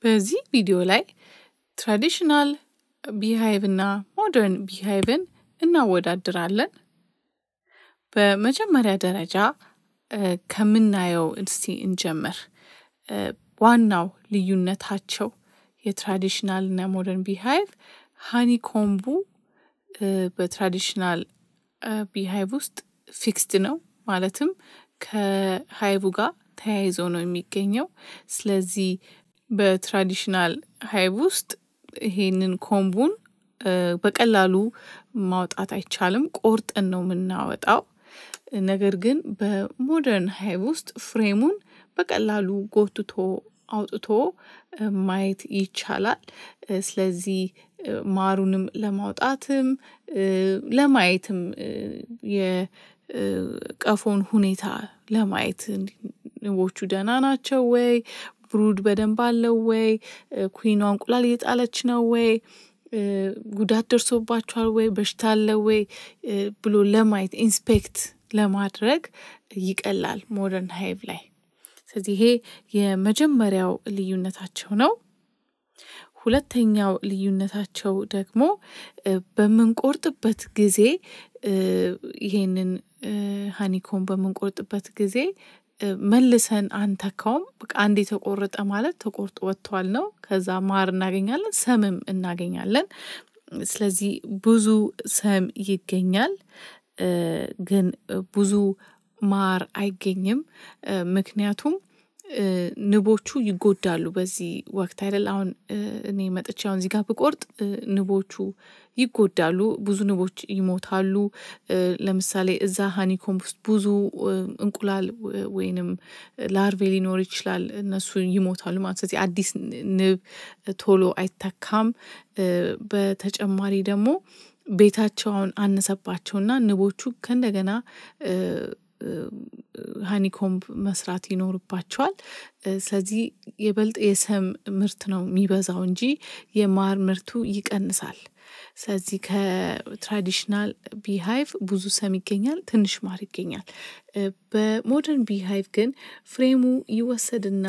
በዚህ ቪዲዮ ላይ ትራዲሽናል ቢሃይቭ እና ሞደርን ቢሃይቭን እናወዳድራለን። በመጀመሪያ ደረጃ ከምናየው እስቲ እንጀምር። ዋናው ልዩነታቸው የትራዲሽናል እና ሞደርን ቢሃይቭ ሃኒኮምቡ በትራዲሽናል ቢሃይቭ ውስጥ ፊክስድ ነው፣ ማለትም ከሃይቡ ጋር ተያይዞ ነው የሚገኘው። ስለዚህ በትራዲሽናል ሃይቭ ውስጥ ይሄንን ኮምቡን በቀላሉ ማውጣት አይቻልም፣ ቆርጠን ነው የምናወጣው። ነገር ግን በሞደርን ሃይቭ ውስጥ ፍሬሙን በቀላሉ ጎትቶ አውጥቶ ማየት ይቻላል። ስለዚህ ማሩንም ለማውጣትም ለማየትም የቀፎን ሁኔታ ለማየት ንቦቹ ደህና ናቸው ወይ፣ ብሩድ በደንብ አለው ወይ፣ ኩዊኗ እንቁላል እየጣለች ነው ወይ፣ ጉዳት ደርሶባቸዋል ወይ፣ በሽታ አለ ወይ ብሎ ለማየት ኢንስፔክት ለማድረግ ይቀላል ሞደርን ሃይቭ ላይ። ስለዚህ ይሄ የመጀመሪያው ልዩነታቸው ነው። ሁለተኛው ልዩነታቸው ደግሞ በምንቆርጥበት ጊዜ ይሄንን ሀኒኮም በምንቆርጥበት ጊዜ መልሰን አንተካውም። በቃ አንድ የተቆረጠ ማለት ተቆርጦ ወጥቷል ነው። ከዛ ማር እናገኛለን፣ ሰምም እናገኛለን። ስለዚህ ብዙ ሰም ይገኛል፣ ግን ብዙ ማር አይገኝም። ምክንያቱም ንቦቹ ይጎዳሉ በዚህ ወቅት አይደል? አሁን እኔ መጥቼ አሁን እዚህ ጋር ብቆርጥ ንቦቹ ይጎዳሉ፣ ብዙ ንቦች ይሞታሉ። ለምሳሌ እዛ ሀኒኮም ውስጥ ብዙ እንቁላል ወይንም ላርቬ ሊኖር ይችላል፣ እነሱ ይሞታሉ ማለት ስለዚህ አዲስ ንብ ቶሎ አይተካም። በተጨማሪ ደግሞ ቤታቸውን አነሰባቸውና ንቦቹ ከእንደገና ሀኒኮምብ መስራት ይኖርባቸዋል። ስለዚህ የበልጥ የሰም ምርት ነው የሚበዛው እንጂ የማር ምርቱ ይቀንሳል። ስለዚህ ከትራዲሽናል ቢሃይቭ ብዙ ሰም ይገኛል፣ ትንሽ ማር ይገኛል። በሞደርን ቢሃይቭ ግን ፍሬሙ ይወሰድና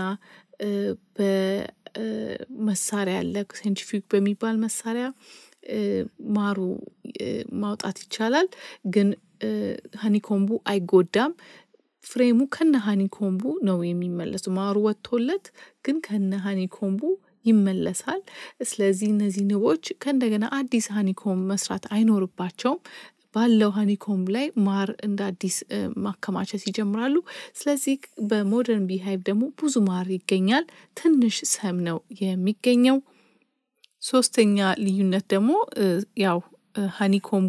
በመሳሪያ አለ ሴንትሪፊዩግ በሚባል መሳሪያ ማሩ ማውጣት ይቻላል። ግን ሀኒኮምቡ አይጎዳም። ፍሬሙ ከነ ሀኒኮምቡ ነው የሚመለሱ። ማሩ ወጥቶለት ግን ከነ ሀኒኮምቡ ይመለሳል። ስለዚህ እነዚህ ንቦች ከእንደገና አዲስ ሀኒኮም መስራት አይኖርባቸውም። ባለው ሀኒኮምብ ላይ ማር እንደ አዲስ ማከማቸት ይጀምራሉ። ስለዚህ በሞደርን ቢሃይቭ ደግሞ ብዙ ማር ይገኛል፣ ትንሽ ሰም ነው የሚገኘው። ሶስተኛ ልዩነት ደግሞ ያው ሀኒኮምቡ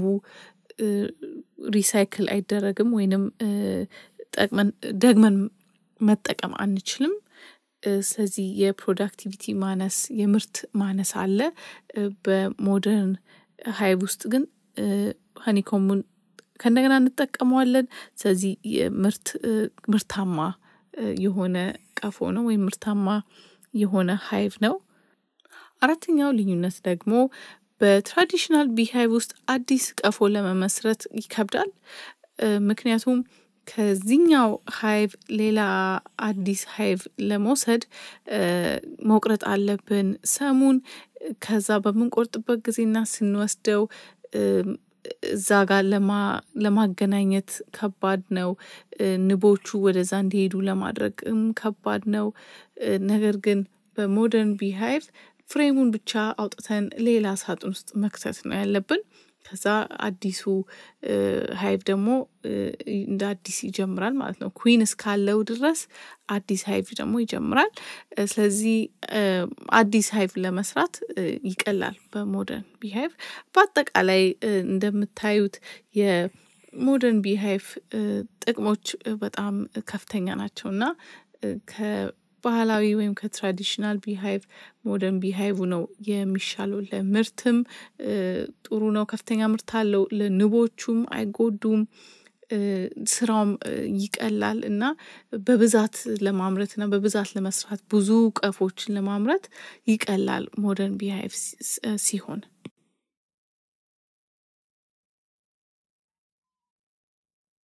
ሪሳይክል አይደረግም ወይንም ጠቅመን ደግመን መጠቀም አንችልም። ስለዚህ የፕሮዳክቲቪቲ ማነስ የምርት ማነስ አለ። በሞደርን ሃይቭ ውስጥ ግን ሀኒኮሙን ከእንደገና እንጠቀመዋለን። ስለዚህ የምርት ምርታማ የሆነ ቀፎ ነው ወይም ምርታማ የሆነ ሃይቭ ነው። አራተኛው ልዩነት ደግሞ በትራዲሽናል ቢሃይቭ ውስጥ አዲስ ቀፎ ለመመስረት ይከብዳል። ምክንያቱም ከዚህኛው ሃይቭ ሌላ አዲስ ሃይቭ ለመውሰድ መቁረጥ አለብን ሰሙን። ከዛ በምንቆርጥበት ጊዜና ስንወስደው እዛ ጋር ለማገናኘት ከባድ ነው። ንቦቹ ወደዛ እንዲሄዱ ለማድረግም ከባድ ነው። ነገር ግን በሞደርን ቢሃይቭ ፍሬሙን ብቻ አውጥተን ሌላ ሳጥን ውስጥ መክተት ነው ያለብን። ከዛ አዲሱ ሃይቭ ደግሞ እንደ አዲስ ይጀምራል ማለት ነው። ኩዊን እስካለው ድረስ አዲስ ሃይቭ ደግሞ ይጀምራል። ስለዚህ አዲስ ሃይቭ ለመስራት ይቀላል በሞደርን ቢሃይቭ። በአጠቃላይ እንደምታዩት የሞደርን ቢሃይቭ ጥቅሞች በጣም ከፍተኛ ናቸው እና ከባህላዊ ወይም ከትራዲሽናል ቢሃይቭ ሞደርን ቢሃይቭ ነው የሚሻለው። ለምርትም ጥሩ ነው፣ ከፍተኛ ምርት አለው። ለንቦቹም አይጎዱም። ስራውም ይቀላል እና በብዛት ለማምረት እና በብዛት ለመስራት ብዙ ቀፎችን ለማምረት ይቀላል ሞደርን ቢሃይቭ ሲሆን